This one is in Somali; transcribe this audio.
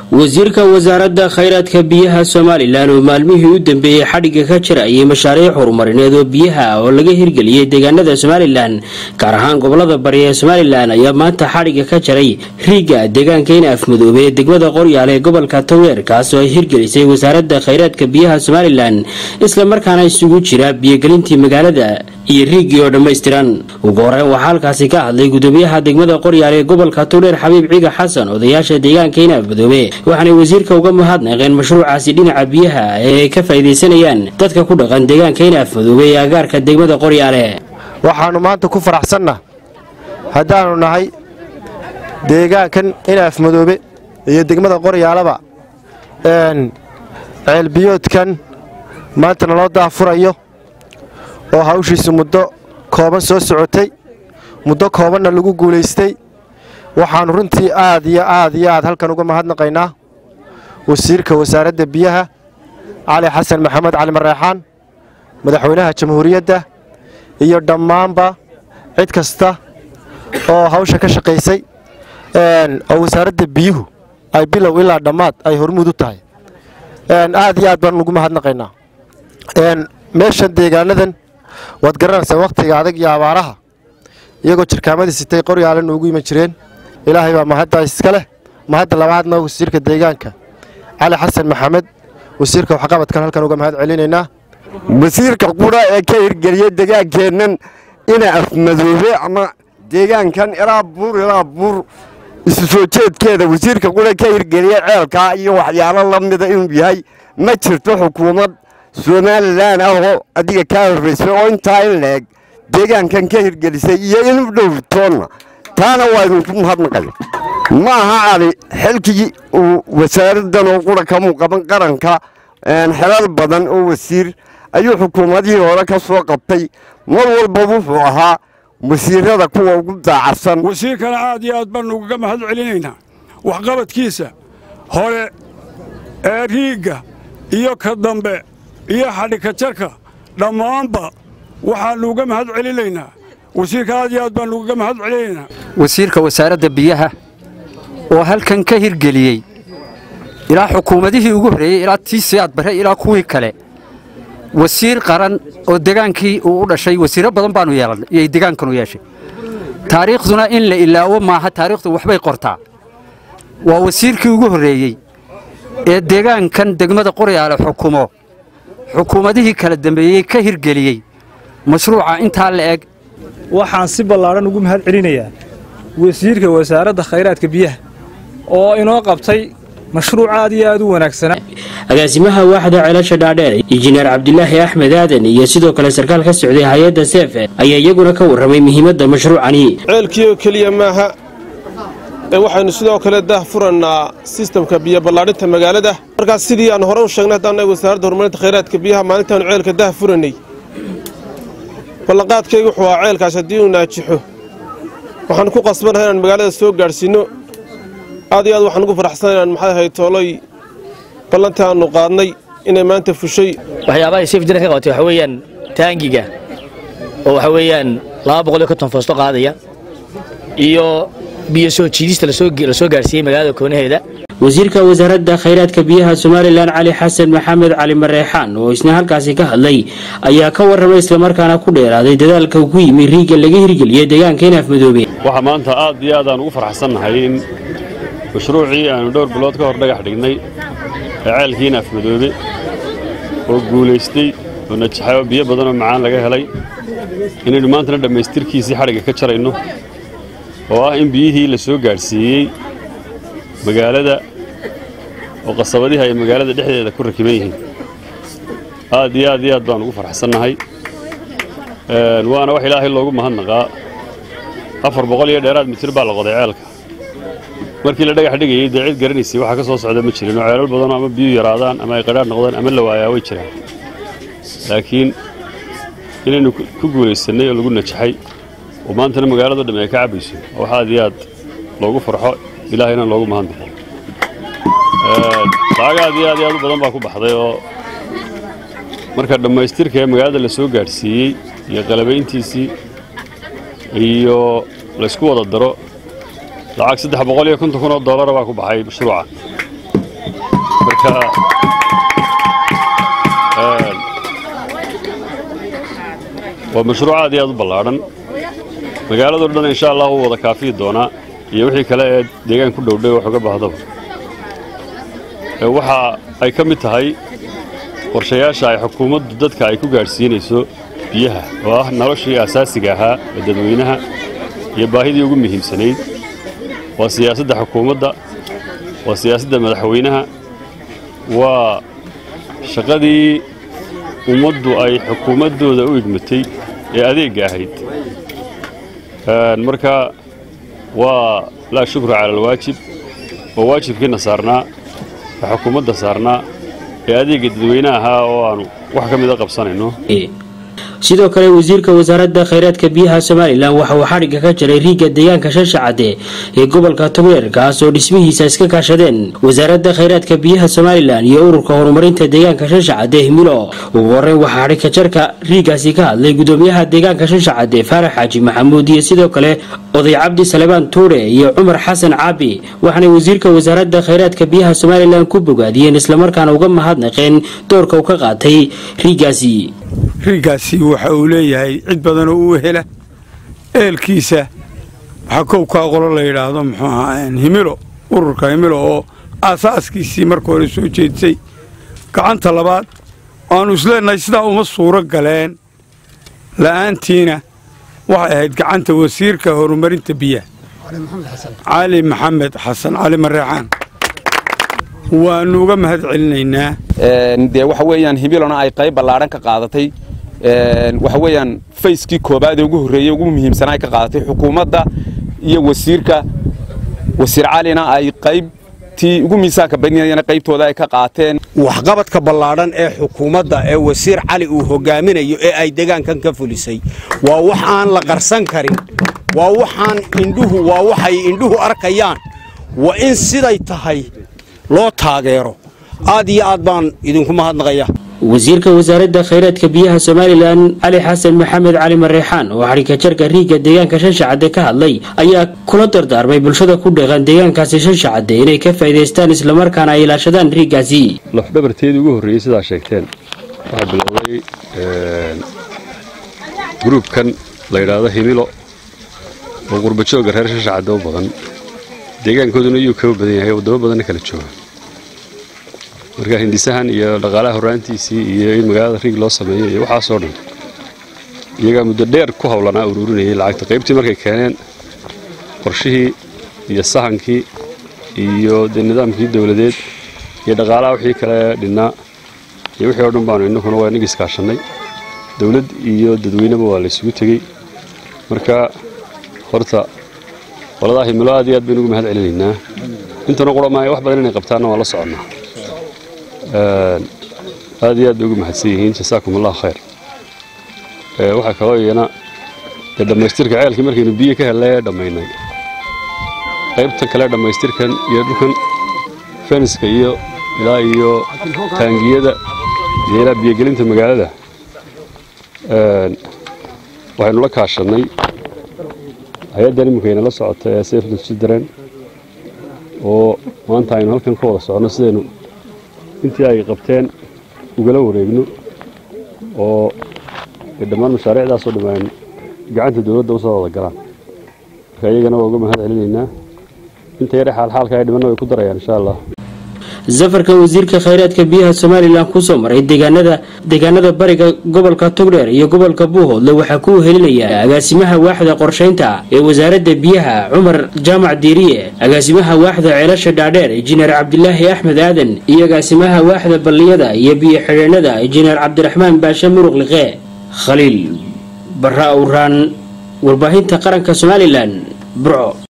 wasiirka wasaaradda khayraadka biyaha somalilan oo maalmihii u dambeeyey xadhigga ka jirayay mashaariic horumarineed oo biyaha ah oo laga hirgeliyey deegaanada somalilan gaar ahaan gobolada bari ee somalilan ayaa maanta xadhigga ka jaray riigga deegaanka in afmadoobe ee degmada qoryaal ee gobolka tawreer kaas oo ay hirgelisay wasaaradda khayraadka biyaha somalilan islamarkaana isugu jira biyogelintii magaalada iyo riiggii oo dhammaystiran ugu horeen waxaa halkaasi ka hadlay gudoomiyaha degmada qoryaal ee gobolka tawreer xabiib ciga xasan odayaasha deegaanka in afmadoobe waxaanay wasiirka uga mahadnaqeen mashruucaasi dhinaca biyaha ee ay ka faa'iidaysanayaan dadka ku dhaqan deegaanka in afmadoobe ee agaarka degmada qoryaale waxaannu maanta ku faraxsanna haddaannu nahay deegaankan in afmadoobe iyo degmada qoryaalaba ceelbiyoodkan maanta naloo daafurayo oo hawshiisu muddo kooban soo socotay muddo koobanna lagu guulaystay waxaannu runtii aad iyo aad iyo aad halkan uga mahadnaqaynaa wasiirka wasaaradda biyaha cali xasan maxamed cali mareexaan madaxweynaha jamhuuriyadda iyo dhammaanba cid kasta oo hawsha ka shaqaysay oo wasaaradda biyuhu ay bilow ilaa dhammaad ay hormuud u tahay aad iyo aad baan ugu mahadnaqaynaa meeshan deegaanadan waad garanaysaa wakhtiga adag iyo abaaraha iyagoo jirkaamadii sitay qoryaale noogu iman jireen ilaahay baa mahadda iska leh mahadda labaadna wasiirka deegaanka cali xasan maxamed wasiirka waxqabadkan halkan uga mahad celinaynaa wasiirka qudha ee ka hirgeliyey degaankeennan ina afmadoobe ama deegaankan ilaa buur ilaa buur isu soo jeedkeeda wasiirka qudha ka hirgeliyey ceelkaa iyo waxyaalo la mida inuu yahay ma jirto xukuumad somalilan ah oo adiga kaa horraysay oo intaa in leeg deegaankan ka hirgelisay iyo inu dhowrtoonna taana waa idinku mahadnaqaya ma aha cali xilkii uu wasaaraddan oo qura ka muuqaban qaranka xelal badan oo wasiir ayuu xukuumadihii hore ka soo qabtay mar walba wuxuu ahaa wasiirada kuwa ugu daacadsan wasiirkana aad iyo aad baannu ugaga mahad celinaynaa waxqabadkiisa hore ee riigga iyo ka dambe iyo xadhikajarka dhammaanba waxaannu uga mahad celinaynaa wasiirka aad iyo aad baannu ugaga mahad celinaynaa wasiirka wasaaradda biyaha oo halkan ka hirgeliyey ilaa xukuumadihii ugu horreeyey ilaa tii siyaad bare ilaa kuwii kale wasiir qaran oo degaankii uu u dhashay wasiirro badan baanu yeelannay iyay degaankanu yeeshay taariikhduna in la ilaawo maaha taariikhdu waxbay qortaa waa wasiirkii ugu horreeyey ee deegaankan degmada qoryaale xukumo xukuumadihii kala dambeeyey ka hirgeliyey mashruuca intaa la eg waxaan si ballaadhan ugu mahad celinayaa wasiirka wasaaradda khayraadka biyaha oo inoo qabtay mashruuc aad iyo aad u wanaagsanaa agaasimaha waaxda ceelasha dhaadheer injineer cabdilaahi axmed aadan iyo sidoo kale sarkaal ka socday hay-adda seefe ayaa iyaguna ka warramay muhiimadda mashruucani ceelkiioo keliya maaha ee waxaynu sidoo kale daah furannaa sistamka biyo ballaadhinta magaalada markaas sidii aan hore u sheegnay haddaannahay wasaaradda horumarinta khayraadka biyaha maalintaannu ceelka daah furannay ballanqaadkaygu wuxuu ahaa ceelkaas haddii uu naajixo waxaan ku qasbannahay inaan magaalada soo gaadhsiinno aad iyo aad waxaan ugu faraxsana inaan maxay ahayd tooloy ballantii aannu qaadnay inay maanta fushay waxyaabahay safjina ka qabatay waxa weeyaan taangiga oo waxa weeyaan laba boqol iyo konton foosto qaadaya iyo biyo soo jiidista la soo gaarsiiyey magaalada koonaheeda wasiirka wasaaradda khayraadka biyaha somalilan cali xasan maxamed cali mareexaan oo isna halkaasi ka hadlay ayaa ka warramay islamarkaana ku dheeraaday dadaalka ku yimi riigga laga hirgeliyey deegaanka in afmadoobe waxaa maanta aad iyo aad aan ugu farxsannahay in mashruucii aanu dhowr bilood ka hor dhagax dhignay ee ceelkii in afmadoobe oo guulaystay oo najaxay oo biyo badanoo macaan laga helay inaynu maantana dhammaystirkiisii xadhigga ka jarayno oo ah in biyihii la soo gaadhsiiyey magaalada oo qasabadihi ay magaalada dhexdeeda ku rakiban yihiin aad iyo aad iyo aad baan ugu farxsannahay waana wax ilaahay loogu mahadnaqaa afar boqol iyo dheeraad mitir baa la qoday ceelka markii la dhagax dhigayey dee cid garanaysay waxaa ka soo socda ma jirin oo ceelal badanoo ama biyuu yaraadaan ama ay qadhaadh noqdaan ama la waayaa way jiraan laakiin inaynu ku guulaysannay oo lagu najaxay oo maantana magaalado dhamm ay ka cabbayso wax aad iyo aad loogu farxo ilaahayna loogu mahadnaqo lacag aad iyo aad iyo aad u badan baa ku baxday oo marka dhammaystirka ee magaalada la soo gaadhsiiyey iyo qalabayntiisii iyo laysku wada daro lacag saddex boqol iyo konton kun oo dollara baa ku baxay mashruuca marka waa mashruuc aad iyo aad u ballaadhan magaaladoo dhan insha allah wuu wada kaafiyi doonaa iyo wixii kale ee deegaan ku dhowdhay wax uga baahdaba waxa ay ka mid tahay qorshayaasha ay xukuumaddu dadka ay ku gaadhsiinayso biyaha oo ah noloshii asaasiga ahaa ee dadweynaha iyo baahidii ugu muhiimsanayd waa siyaasadda xukuumadda waa siyaasadda madaxweynaha waa shaqadii ummaddu ay xukuumaddooda u igmatay ee adeegga ahayd marka waa laa shukra cala alwaajib waa waajibkiina saarnaa ee xukuumadda saarnaa ee adeegga dadweynaha ahaa oo aanu wax ka mida qabsanayno sidoo kale wasiirka wasaaradda khayraadka biyaha somalilan waxa uu xadhigga ka jaray riigga deegaanka shashacade ee gobolka togdheer kaas oo dhismihiisa iska kaashadeen wasaaradda khayraadka biyaha somalilan iyo ururka horumarinta deegaanka shashacade himilo ugu horeyn waxaa xadhigka jarka riiggaasi ka hadlay gudoomiyaha deegaanka shashacade faarax xaaji maxamuud iyo sidoo kale oday cabdi salebaan tuure iyo cumar xasan caabi waxaanay wasiirka wasaaradda khayraadka biyaha somalilan ku bogaadiyeen islamarkaana uga mahadnaqeen doorka uu ka qaatay riiggaasi riiggaasi waxa uu leeyahay cid badanoo uu hela eelkiisa waxaa kowkaa qolo la yidhaahdo muxuu ahaa himilo ururka himilo oo aasaaskiisii marka hore soo jeedisay gacanta labaad waannu isleenahay sidaa uma suuro galeen la'aantiina waxay ahayd gacanta wasiirka horumarinta biyaha cali maxamed xasan cali mareexaan waannu uga mahad celinaynaa dee waxa weeyaan himilona ay qayb ballaadhan ka qaadatay waxa weeyaan fayskii koobaad ee ugu horreeyey ugu muhiimsanaa ay ka qaadatay xukuumadda iyo wasiirka wasiir calina ay qaybtii ugu miisaanka badnayana qaybtooda ay ka qaateen waxqabadka ballaadhan ee xukuumadda ee wasiir cali uu hogaaminayo ee ay deegaankan ka fulisay waa wax aan la qarsan karin waa waxaan indhuhu waa waxay indhuhu arkayaan waa in siday tahay loo taageero aad iyo aad baan idinku mahadnaqaya wasiirka wasaaradda khayraadka biyaha somalilan cali xasan maxamed cali mareexaan oo xadhigka jarka riigga deegaanka shanshacade ka hadlay ayaa kula dardaarmay bulshada ku dheeqan deegaankaasi shanshacade inay ka faa'idaystaan islamarkaana ay ilaashadaan riiggaasi lafdhabarteedii ugu horreeyey sidaa sheegteen waxaa bilowday gruubkan la yidhaahdo himilo oo qurbajooga reer shanshacade u badan deegaankooduna iyuu kaba badan yahay waddamo badanna kala jooga marka hindisahan iyo dhaqaalaha horraantiisii iyo in magaalada riig loo sameeyo iyo waxaasoo dhan iyagaa muddo dheer ku howlanaa uruurinayay lacagta qaybtii markay keeneen qorshihii iyo sahankii iyo dee nidaamkii dowladeed iyo dhaqaalaha wixii kale dhinnaa iyo wixii oo dhan baanu innakuna waa inagii iskaashannay dowlad iyo dadweyneba waa la isugu tegey marka horta qoladaa himilo aad iyo aad baynu ugu mahad celinaynaa intana qura maayo wax badan inay qabtaanna waa la soconnaa aad iyo aad bay ugu mahadsan yihiin jasaakum allah khayr waxaa kaloo iyana dee dhammaystirka ceelkii markaynu biyo ka hellay ee dhammaynay qaybtan kale dhammaystirkan iyo dhulkan feniska iyo ilaa iyo taangiyada iyo ilaa biyogelinta magaalada waxaynu la kaashannay hay-addan iminkayna la socota ee safety children oo maanta aynu halkan ka wada soconno sidaynu intii ay qabteen ugala wareegno oo dhammaan mashaariicdaasoo dhammaan gacanta dowladda usoo wada galaan marka iyagana waa uga mahad celinaynaa inta yare xaalxaalka ay dhimanna way ku darayaan insha allah safarka wasiirka khayraadka biyaha somalilan kusoo maray deegaanada deegaanada bariga gobolka togdheer iyo gobolka buuhoodle waxaa ku helinaya agaasimaha waaxda qorshaynta ee wasaaradda biyaha cumar jaamac diiriye agaasimaha waaxda ceelasha dhaadheer injineer cabdilaahi axmed aadan iyo agaasimaha waaxda balliyada iyo biyo xidheenada injineer cabdiraxmaan baashe muruq liqe khaliil barra awraan warbaahinta qaranka somalilan burco